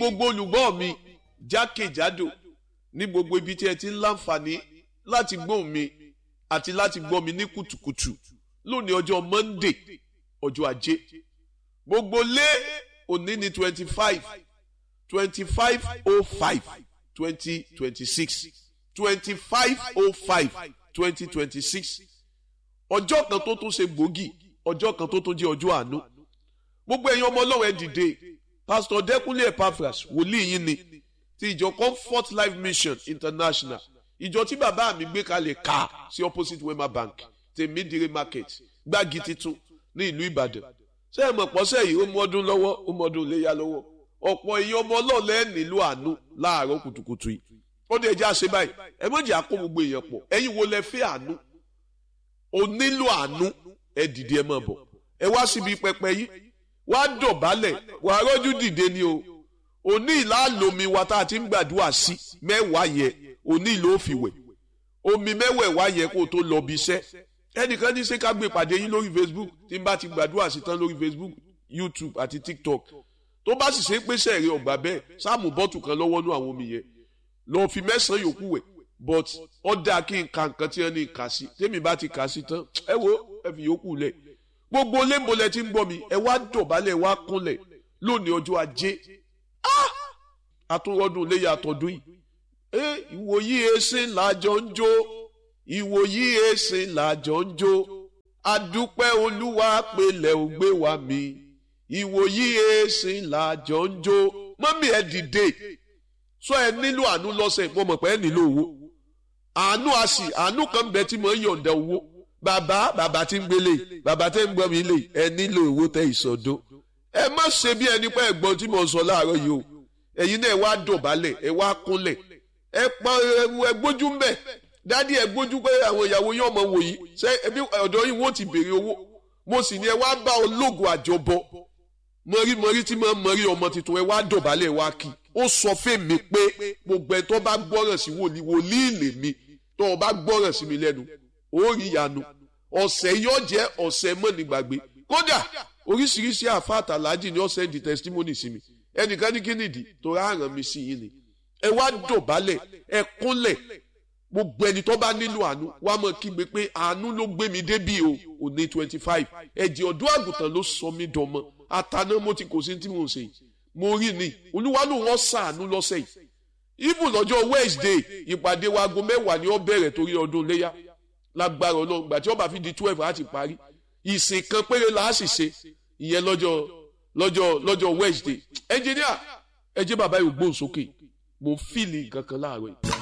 gbogbo olùgbọ́ mi jákèjádò ní gbogbo ibi tí ẹ ti ń láǹfààní láti gbóhùn mi àti láti gbọ́ mi ní kùtùkùtù lónìí ọjọ́ Monday ọjọ́ ajé gbogbo lé òní ní twenty five twenty five oh five twenty twenty six twenty five oh five twenty twenty six ọjọ́ kan tó tún ṣe gbòógì ọjọ́ kan tó tún jẹ́ ọjọ́ àánú gbogbo ẹ̀yin ọmọ ọlọ́run ẹ dìde pastor Dẹ́kúnlé Epaphras wòlíì yín ni ti ìjọ Comfort Life Mission International ìjọ tí bàbá mi gbé kalẹ̀ ká sí opposite Wema Bank tèmídìrí market gbági titun ní ìlú Ìbàdàn ṣé ẹ mọ̀ pọ́sẹ̀ yìí ó mú ọdún lọ́wọ́ ó mú ọdún léyà lọ́wọ́ ọ̀pọ̀ èèyàn ọmọ ọlọ́ọ̀lẹ́ nílò àánú láàárọ̀ kùtùkùtù yìí ó dé ẹjẹ́ àṣẹ báyìí ẹ mọ̀ jẹ́ àkó gbogbo èèyàn pọ̀ ẹ̀yin wo lẹ fẹ́ àánú o nílò àánú ẹ dìde ẹ máa bọ̀ ẹ wá síbi pẹpẹ yìí wá dọ̀bálẹ̀ wà rọ́jú dìde ni o òní ìlàlómi wa tá a ti ń gbàdúrà sí mẹ́wàá yẹ òní ìlú òfìwẹ̀ omi mẹ́wẹ̀ẹ̀wá yẹ kó o tó lọ bí iṣẹ́ ẹnìkan ní ṣé ká gbé ìpàdé yín lórí Facebook tí n bá ti gbàdúrà sí tán lórí Facebook YouTube àti TikTok tó bá sì ṣe pé sẹ́ẹ̀rẹ́ ọ̀gbà bẹ́ẹ̀ sáàmù bọ́ọ̀tù kan lọ́wọ́ nú àwọn omi yẹn lọ́ọ́ fi mẹ́sàn-án yòókù wẹ̀ but ó dáa kí n ka nǹkan tí wọ́n ní kà sí tèmi bá ti kà sí tán ẹ wo ẹ fi yòókù lẹ̀ gbogbo lẹ́ńbọ̀lẹ̀ tí ń gbọ́ mi ẹ wá dọ̀bálẹ̀ wá kúnlẹ̀ lónìí ọjọ́ ajé àtúrọ́dún léyà àtọ̀dún yìí ẹ ìwòyí èsì làjọ ń jó ìwòyí èsì làjọ ń jó adúpẹ́ olúwa pẹ̀lẹ́ ò gbé wa mi ìwòyí èsì làjọ ń jó mọ́mí ẹ dìde sọ ẹ nílò àánú lọ́sẹ̀ mo mọ̀ pé ẹ nílò owó àánú àsì àánú kan bẹ tí mo ń yọ̀ǹda owó bàbá bàbá tí ń gbélé bàbá tí ń gbọ́ mi lè ẹ nílò owó tẹ ìsọdó ẹ má ṣe bí ẹni pé ẹ̀gbọ́n tí mo sọ láàárọ̀ yìí o ẹ̀yin náà ẹ wá dọ̀bálẹ̀ ẹ wá kúnlẹ̀ ẹ pa ẹ gbójú ń bẹ̀ dádì ẹ gbójú pé àwọn ìyàwó yín ọmọ wò yìí ṣé ẹbí ọ̀dọ̀ yìí wọ́n ti béèrè owó mo sì ní ẹ wá bá ológun àjọbọ mọ̀rí mọ̀rí tí mo mọ̀rí ọmọ tuntun ẹ wá dọ̀bálẹ̀ wá kí ó sọ fèmí pé gbogbo ẹ tó bá gbọ́ràn sí wòlíì wòlíì lèmi tó o bá gbọ́ràn sí mi lẹ́nu ó rí ìyanu ọ̀sẹ̀ yóò jẹ́ ọ̀sẹ̀ mọ́nìgbàgbé kódà oríṣiríṣi àfa àtàlájì ni ó sẹ́ndì testimony sí mi ẹnìkan ní kí nìdí tó rárán mi sí yín ni ẹ wá dọ̀bálẹ̀ ẹ kúnlẹ̀ gbogbo ẹni tó bá nílò àánú wá mọ̀ kígbe pé àánú ló gbé mi débí o òní twenty five ẹ̀jẹ̀ ọ̀dọ́ àgùntàn ló sọ mí dọmọ àtàná mo ti kò sí tí mo ń ṣe yìí mo rí ni olúwa ló wọ́n sàánú lọ́sẹ̀ yìí even lọ́jọ́ Wednesday ìpàdé wa aago mẹ́wàá ni ó bẹ̀rẹ̀ torí ọdún léyà lágbára ọlọ́run gbà tí ó bá fi di twelve á ti parí ìsìn kan péré la á sì ṣe ìyẹn lọ́jọ́ lọ́jọ́ lọ́jọ́ Wednesday ẹnjìníà ẹ jẹ́ bàbá yóò gbóhùn sókè mo ń fìlì nǹkan kan láàárọ̀ yìí.